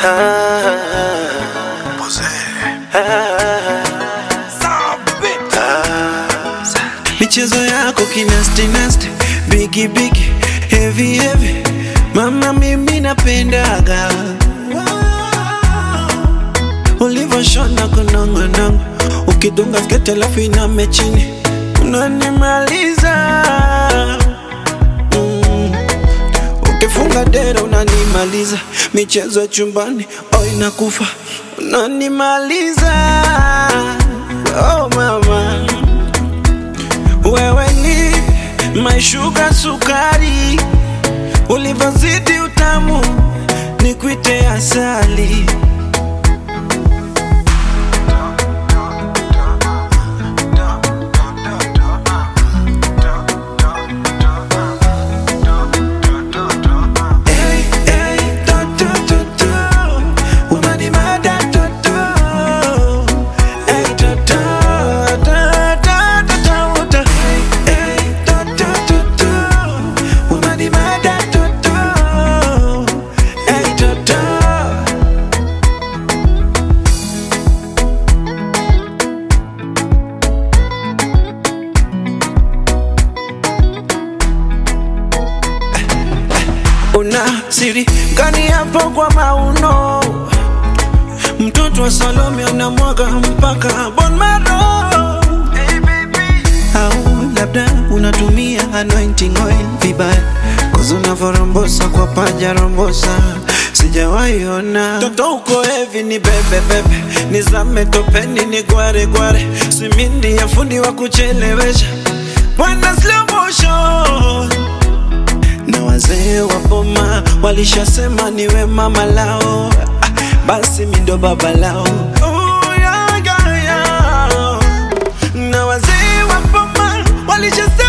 michezo yako kinastinasti bigi bigi heavy heavy mama mimi napendaga ulivyoshona kunongonongo ukidunga sketi alafu iname chini unanimaliza mm. ukifunga dera unanimaliza michezo ya chumbani oh inakufa unanimaliza oh mama wewe ni maishuga sukari, ulivyozidi utamu ni kuite asali. Hey, hey, to, to, to, to. Unanimada, to, to. Hey, to, to, to, to, to, to, to. Hey, to, to, to, to. Unanimada, to, to. Hey, to, to. una siri gani hapo kwa mauno? Mtoto wa Salome anamwaga mpaka bon maro. Au labda unatumia anointing oil vibaya, kuzi unavyorombosa kwa paja rombosa sijawahi ona toto uko hevi ni bebe bebe, nizame topeni ni gware gware, simindi ya fundi wa kuchelewesha bwana slow motion na wazee wa boma walishasema niwe mama lao, ah, basi mi ndo baba lao. Oh, yeah, yeah, yeah. Na wazee wa boma walishasema